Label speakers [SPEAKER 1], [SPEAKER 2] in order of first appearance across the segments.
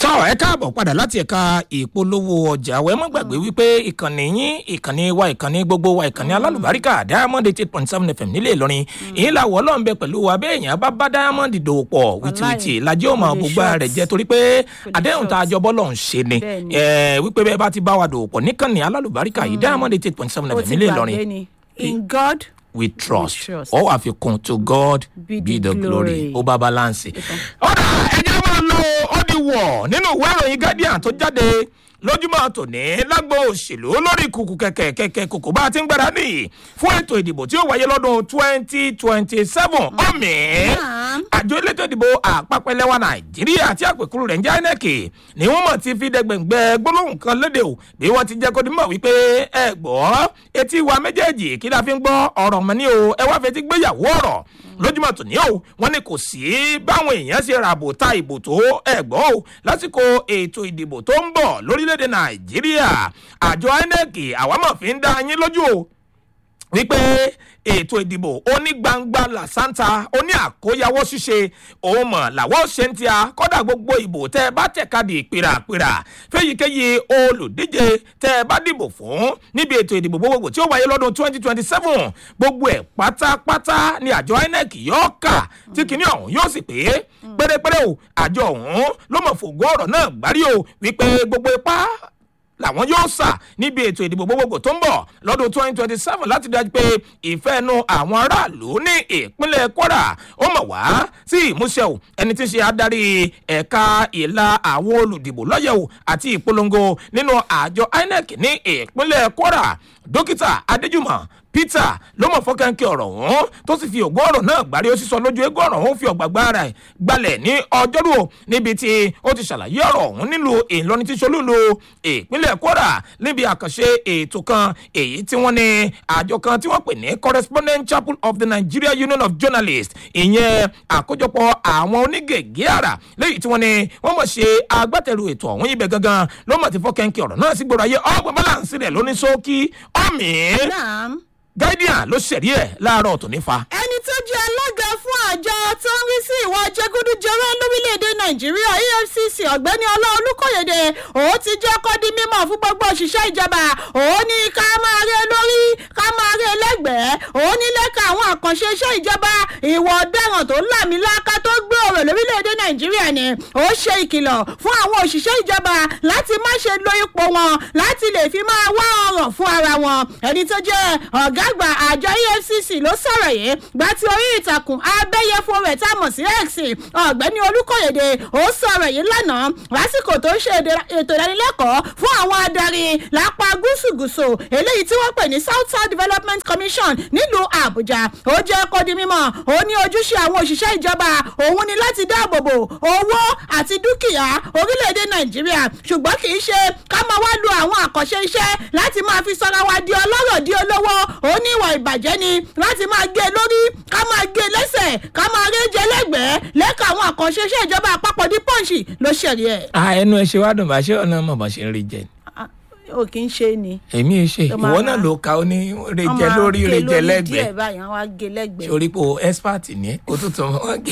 [SPEAKER 1] tọ́ ẹ káàbọ̀ padà láti ẹ̀ka ìpolówó ọjà wẹ́ mọ́ gbàgbé wípé ìkànnì yín ìkànnì wa ìkànnì gbogbo wa ìkànnì alálùbáríkà diamond eight point seven fm nílẹ̀ ìlọrin èyí làwọ̀ ọlọ́run bẹ pẹ̀lú wa bẹ́ẹ̀ yẹn bá bá diamond dòwò pọ̀ wìtìwìtì lajẹ́ òmò gbogbo rẹ̀ jẹ́ torí pé àdéhùn tá a jọ bọ́ lọ́hùn ṣe ni wípé bẹ́ẹ̀ bá ti bá wa dòwò pọ̀ níkànnì alálùbáríkà yìí diamond eight point seven fm nílẹ̀ ìlọrin
[SPEAKER 2] in god
[SPEAKER 1] we trust
[SPEAKER 2] trust.
[SPEAKER 1] ọ àfikún to god be,
[SPEAKER 2] Be
[SPEAKER 1] the
[SPEAKER 2] the
[SPEAKER 1] glory
[SPEAKER 2] glory.
[SPEAKER 1] ó bá balance. ọ̀rọ̀ ẹ̀jẹ̀ máa lo ọ́dìwọ̀ nínú ìwé ìròyìn guardian tó jáde lójúmọ́ tòní lágbo òṣèlú lórí kùkù kẹ̀kẹ́ kẹ̀kẹ́ kòkó bá a ti ń gbáradì fún ètò ìdìbò tí ó wáyé lọ́dún twenty twenty seven ọ̀mì àjọ elétò ìdìbò àpapọ̀ ẹlẹ́wà nàìjíríà àti àpèkúrú rẹ̀ ń jẹ́ inec ni wọ́n mọ̀ ti fi dẹgbẹ̀ngbẹ́ gbólóhùn kan léde o bí wọ́n ti jẹ́ kó dimọ̀ wípé ẹ gbọ́ etí wa méjèèjì kí la fi ń gbọ́ ọ̀rọ̀ mọ́ ni o ẹ wá fetí gbéyàwó ọ̀rọ̀ lójúmọ̀ tòní o wọ́n ní kò sí báwọn èèyàn ṣe ràbò ta ìbò tó ẹ̀gbọ́n o lásìkò ètò ìdìbò tó ń bọ̀ lórílẹ̀‐èdè nàìjíríà àjọ inec àwa mọ̀ fi ń dá yín lójú o wípé ètò ìdìbò onígbangba làṣántà oní àkóyawọ́ ṣíṣe òun mọ̀ làwọ́ ṣe ń tíya kọ́dà gbogbo ìbò tẹ́ ẹ bá tẹ̀kadì pèràpèrà fẹ́yìkéyìí olùdíje tẹ́ ẹ bá dìbò fún níbi ètò ìdìbò gbogbogbò tí ó wáyé lọ́dún twenty twenty seven gbogbo ẹ̀ pátápátá ni àjọ inec yóò kà tí kinní ọ̀hún yóò sì pé pérépéré o àjọ ọ̀hún ló mọ̀ fògó ọ̀rọ̀ náà gbárí o wípé gbogbo ipá làwọn yóò sà níbi ètò ìdìbò gbogbogbò tó ń bọ̀ lọ́dún twenty twenty seven láti dájú pé ìfẹ́ nu àwọn aráàlú ní ìpínlẹ̀ kwara ó mọ̀ wá sí ìmúṣẹ o ẹni tí ń ṣe adarí ẹ̀ka ìlà àwọn olùdìbò lọ́yẹ̀wò àti ìpolongo nínú àjọ inec ní ìpínlẹ̀ kwara dókítà adéjùmọ̀ peter ló mọ̀ fọ́kànkì ọ̀rọ̀ ọ̀hún tó sì fi ògùn ọ̀rọ̀ náà gbárí ó sì sọ lójú eégún ọ̀rọ̀ ọ̀hún fi ọ̀gbàgbà rẹ̀ gbalẹ̀ ní ọjọ́rú o níbi tí ó ti ṣàlàyé ọ̀rọ̀ ọ̀hún nílùú ìlọrin tí solúlu ìpínlẹ̀ kwara níbi àkànṣe ètò kan èyí tí wọ́n ní àjọ kan tí wọ́n pè ní correspondent chapel of the nigeria union of journalists ìyẹn àkójọpọ̀ àwọn onígègé àrà léyìí tí wọ́n ní wọ́n mọ̀ ṣe agbátẹrù ètò ọ̀hún ibẹ̀ gangan ló mọ̀ ti fọ́kànkì ọ̀rọ̀ náà sí gbòòrò ayé ọgbọ̀n balance rẹ̀ lóní sókí ọ̀mì
[SPEAKER 2] naam
[SPEAKER 1] guardian ló ṣẹ̀rí ẹ̀ láàárọ̀ tó nífa.
[SPEAKER 2] ẹni tó jẹ́ alága fún àjọ tó ń rí sí ìwà jẹgúdújẹrẹ lórílẹ̀‐èdè nàìjíríà efcc ọ̀gbẹ́ni ọlọ́ọ̀lùkọ̀yẹ̀dẹ̀ òun ti jẹ́ kó di mímọ̀ fún gbogbo òṣìṣẹ́ ìjọba òun ní ká máa rí lórí ká máa rí lẹ́gbẹ̀ẹ́ òun ní lẹ́ka àwọn àkànṣe iṣẹ́ ìjọba ìwà ọ̀daràn tó lámìláka tó gbé ọ̀rọ̀ lórílẹ̀‐èdè nàìjíríà ni ó ṣe ìkìlọ̀ fún àwọn òṣìṣẹ́ ìjọba láti má ṣe lo ipò wọn láti lè fi máa wá ọ̀rọ̀ fún ara wọn ẹni tó jẹ́ ọ̀gá àgbà àjọ efcc ló sọ̀rọ̀ yìí gba ti orí ìtàkùn abẹ́yẹfo rẹ̀ tá a mọ̀ sí x ọ̀gbẹ́ni olùkọ́yèdè ó sọ̀rọ̀ yìí lánàá lásìkò tó ń ṣe ètò ìdánilẹ́kọ̀ọ́ fún àwọn adarí lápá gúúsùgúúsù eléyìí tí wọ́n pè ní south south development commission nílùú àbújá ó jẹ́ kó di mímọ́ ó ní ojúṣe àwọn òṣìṣẹ́ ìjọba òun ni láti dáàbòbò owó àti dúkìá orílẹ̀-èdè nàìjíríà ṣùgbọ́n kì í ṣe ká máa wá lu àwọn àkànṣe iṣẹ́ láti máa fi sọ́ra wa di ọlọ́rọ̀ di olówó ó ní ìwà ìbàjẹ́ ni láti máa gé lórí ká máa gé lẹ́sẹ̀ ká máa réjẹ lẹ́gbẹ̀ẹ́ lẹ́ka àwọn àkànṣe iṣẹ́ ìjọba àpapọ̀ ní pọ́ǹsì ló ṣẹ̀rí ẹ̀.
[SPEAKER 1] a ẹnu ẹ ṣe wá dùn bá ṣé ọ̀nà mọ̀ bá ṣe ń rí jẹ.
[SPEAKER 2] o kì í ṣe ni.
[SPEAKER 1] èmi ẹ ṣe
[SPEAKER 2] Ó máa
[SPEAKER 1] ìwọ
[SPEAKER 2] ra-
[SPEAKER 1] náà ló ka ó ní rejẹ lórí rejẹ lẹ́gbẹ̀ẹ́
[SPEAKER 2] díẹ̀ báyìí wọ́n á gé lẹ́gbẹ̀ẹ́.
[SPEAKER 1] sórí po expert ní kó tó tún wọn gé.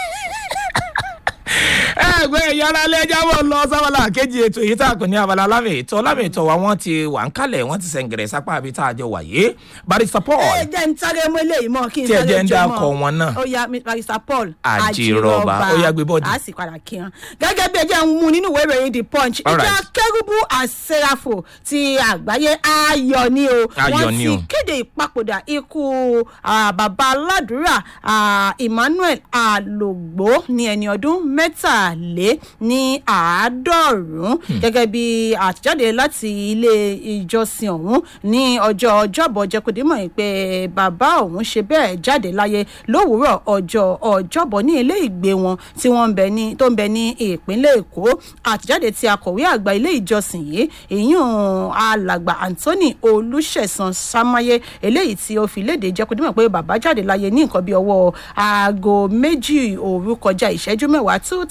[SPEAKER 1] ẹgbẹ́ ìyára lẹ́jà bọ̀ lọ sábàlá kejì ètò èyí tá a pè ní abala lámì ètò lámì ètò wa wọ́n ti wà ń kalẹ̀ wọ́n ti sẹ̀ǹgẹ̀rẹ̀ sápá àbí tá a jọ wàyé barista paul
[SPEAKER 2] ẹ jẹ́ ń sáré mú eléyìí mọ́ kí n
[SPEAKER 1] Tí ẹ
[SPEAKER 2] sáré
[SPEAKER 1] jẹ́ ń
[SPEAKER 2] jó
[SPEAKER 1] dákọ̀
[SPEAKER 2] mọ́.
[SPEAKER 1] wọn náà.
[SPEAKER 2] ó yá mi- barista paul
[SPEAKER 1] Àjìrọ̀bà. Ó yá, gbé bọ́ọ̀dì.
[SPEAKER 2] a sì padà kí wọn. gẹ́gẹ́ bí ẹ jẹ́ ń mú nínú ìwé ìròyìn the punch
[SPEAKER 1] All
[SPEAKER 2] ìjọ
[SPEAKER 1] right.
[SPEAKER 2] kérúbù àṣẹrafò ti àgbáyé ayọ̀ ni o
[SPEAKER 1] Ayọ̀
[SPEAKER 2] wọ́n
[SPEAKER 1] ni
[SPEAKER 2] ti
[SPEAKER 1] o.
[SPEAKER 2] kéde ìpapòdà ikú ah, bàbá aládùúrà ah, emmanuel alogbo ní ẹni ọdún mẹ́tàlé ní àádọ́rùn-ún gẹ́gẹ́ bí àtẹ̀jáde láti ilé ìjọsìn ọ̀hún ní ọjọ́ ọjọ́bọ̀ jẹ́kọ̀dímọ̀ yìí pé bàbá ọ̀hún ṣe bẹ́ẹ̀ jáde láyé lówùúrọ̀ ọjọ́ ọjọ́bọ̀ ní ilé ìgbé wọn tí wọ́n ń bẹ ní tó ń bẹ ní ìpínlẹ̀ èkó àtẹ̀jáde tí akọ̀wé àgbà ilé ìjọsìn yìí ìyún alàgbà anthony olùṣẹ̀sán samaye eléyìí tí ó fi léde jẹ́kọ̀dímọ̀ pé bàbá jáde láyé ní nǹkan bí ọwọ́ aago méjì òru kọjá ìṣẹ́jú mẹ́wàá two ten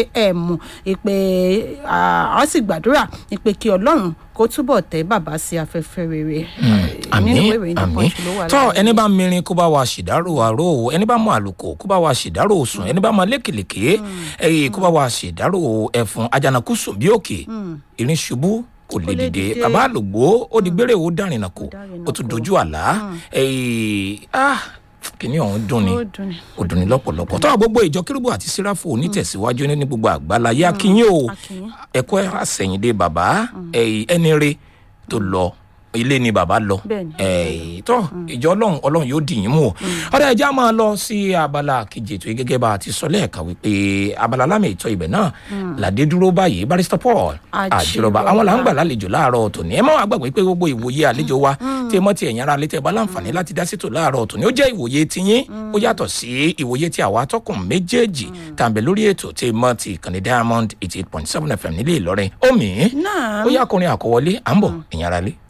[SPEAKER 2] am ìpè àwọn sì gbàdúrà ìpè kí ọlọ́run kó túbọ̀ tẹ́ bàbá sí afẹ́fẹ́ rere.
[SPEAKER 1] àmì
[SPEAKER 2] Nínú ìwé ìròyìn The
[SPEAKER 1] àmì
[SPEAKER 2] Punch ló wà
[SPEAKER 1] tọ́
[SPEAKER 2] láàárọ̀
[SPEAKER 1] ẹni bá mirin kó bá wa ṣèdárò àrò o ẹni bá mọ àlùkò kó bá wa ṣèdárò sùn ẹni bá mọ lékèlèké ẹyẹ kó bá wa ṣèdárò ẹfun àjànàkú sùn bí òkè irin ṣubú kò lè
[SPEAKER 2] lè
[SPEAKER 1] dìde
[SPEAKER 2] dìde.
[SPEAKER 1] bàbá àlùgbò ó di gbére ó dárìnà kò
[SPEAKER 2] dárìnà
[SPEAKER 1] ó tún
[SPEAKER 2] kò.
[SPEAKER 1] dojú àlá ẹyẹ ah kìnìún ọ̀hún dùn ni
[SPEAKER 2] ó dùn ní.
[SPEAKER 1] ó dùn ní lọ́pọ̀lọpọ̀ tọ́ gbogbo ìjọ kérúbù àti síráfù onítẹ̀síwájú ní gbogbo àgbáláyé akínyìn o
[SPEAKER 2] Akínyìn.
[SPEAKER 1] ẹ̀kọ́ àsẹ̀yìndé bàbá ẹ̀yìn ẹni re tó lọ ilé ni bàbá lọ
[SPEAKER 2] Bẹ́ẹ̀ni.
[SPEAKER 1] ẹ̀yìn tọ́ ìjọ ọlọ́run ọlọ́run yóò dì yín mú o ọ̀rẹ́ ẹja máa lọ sí abala kejì ètò yìí gẹ́gẹ́ bá a ti sọ lẹ́ẹ̀kan wípé abala lámì ìtọ́ ibẹ̀ náà làdé dúró báyìí barista paul
[SPEAKER 2] Àjìrọ̀bà.
[SPEAKER 1] àjìrọ̀bà àwọn là ń gbà lálejò láàárọ̀ tòní ẹ má wàá gbàgbé pé gbogbo ìwòye àlejò wa tí ẹ mọ́ ti ẹ̀yìn ara létẹ̀ bá láǹfààní láti dá sítò láàárọ̀ tòní ó jẹ́ ìwòye tiyín ó yàtọ̀ sí ìwòye tí àwa atọ́kùn méjèèjì tàbí lórí ètò tí ẹ mọ́ ti ìkànnì diamond eighty eight point seven fm nílé ìlọrin omi
[SPEAKER 2] Náà.
[SPEAKER 1] ó yá kọrin àkọwọlé à ń bọ̀ ẹ̀yìn ara lé.